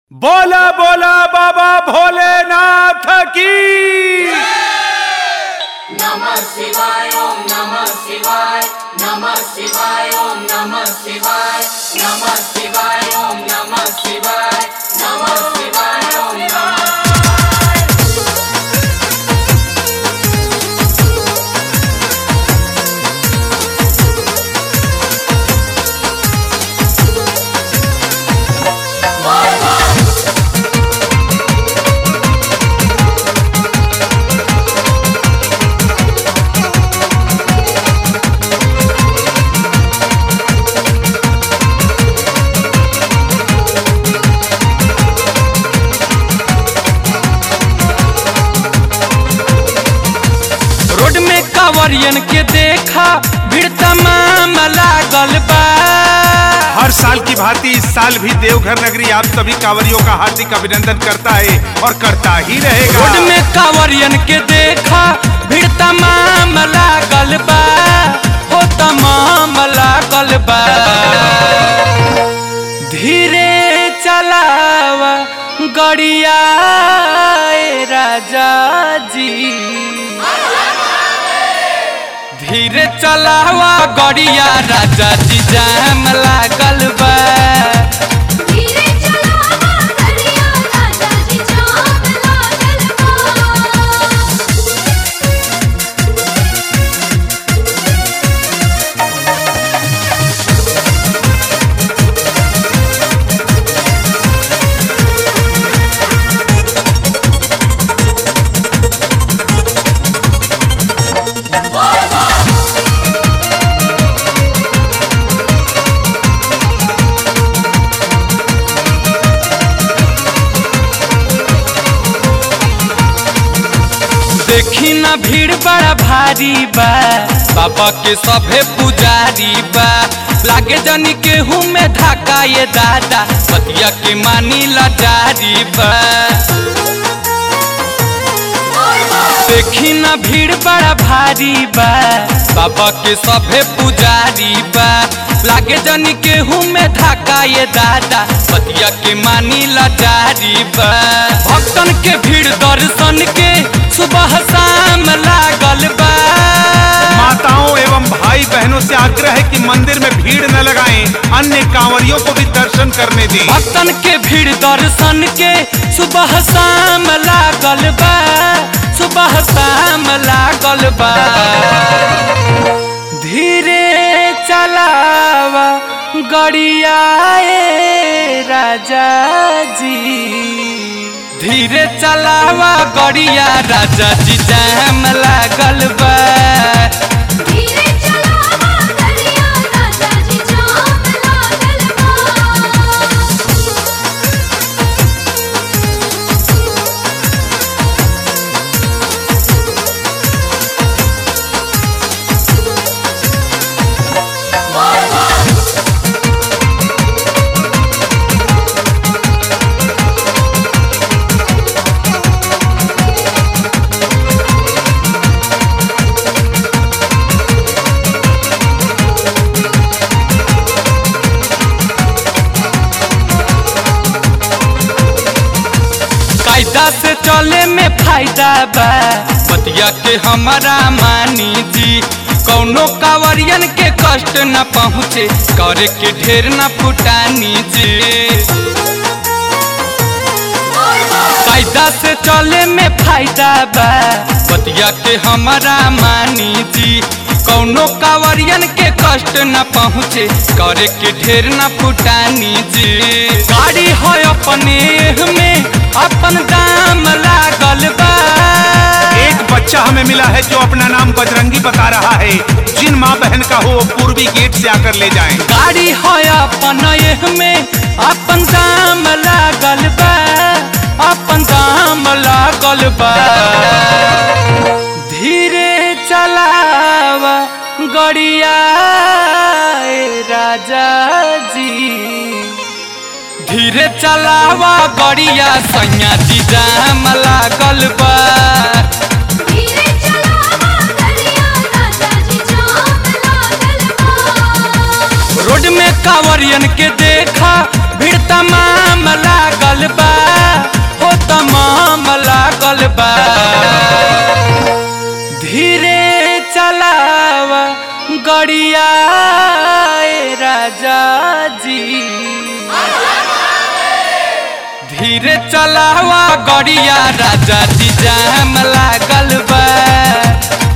बोला बोला बाबा भोलेनाथ की नमः शिवाय ओम नमः शिवाय नमः शिवाय ओम नमः शिवाय नमः शिवाय ओम नमः शिवाय नमः शिवाय ओम नमः रोड में कांवरियन के देखा भीड़ तमाम लागल बा हर साल की भांति इस साल भी देवघर नगरी आप सभी कांवरियों का हार्दिक अभिनंदन करता है और करता ही रहेगा रोड में कांवरियन के देखा भीड़ तमाम लागल बा हो तमाम लागल बा धीरे चलावा गड़िया ए राजा जी धीरे चलावा गड़िया राजा जी जाम लागल बा धीरे चलावा करिया राजा जी जाम लागल बा देखी ना भीड़ बड़ा भारी बा बाबा के सभे पुजारी बा लागे जनी केहू में धाका ये दादा बतिया के मानी लाचारी बा देखी ना भीड़ बड़ा भारी बा बाबा के सभे पुजारी बा लागे जनी केहू में धाका ये दादा बतिया के मानी लाचारी बा भक्तन के भीड़ दर्शन के सुबह शाम लागल बा माताओं एवं भाई बहनों से आग्रह है कि मंदिर में भीड़ न लगाएं अन्य कांवरियों को भी दर्शन करने दें भक्तन के भीड़ दर्शन के सुबह शाम लागल बा सुबह शाम लागल बा धीरे चलावा गड़िया ए राजा जी धीरे चलावा गड़िया राजा जी जाम लागल बा धीरे चलावा करिया राजा जी जाम लागल बा कायदा से चले में फायदा बा बतिया के हमारा मानी जी कौनो कावरियन के कष्ट न पहुँचे करे के ढेर न फुटानी जी कायदा से चले में फायदा बा बतिया के हमारा मानी जी कौनो कावरियन के कष्ट न पहुँचे करे के ढेर न फुटानी जी गाड़ी है अपने में अपन दाम लागल बा एक बच्चा हमें मिला है जो अपना नाम बजरंगी बता रहा है जिन माँ बहन का हो वो पूर्वी गेट से आकर ले जाएं गाड़ी है अपन में अपन दाम लागल बा अपन दाम लागल बा धीरे चलावा गड़िया ए राजा जी धीरे चलावा गड़िया सैया जी जाम लागल बा धीरे चलावा करिया राजा जी जाम लागल बा रोड में कांवरियन के देखा भीड़ तमाम लागल बा चलावा गड़िया ए राजा जी धीरे चलावा गड़िया राजा जी जाम लागल बा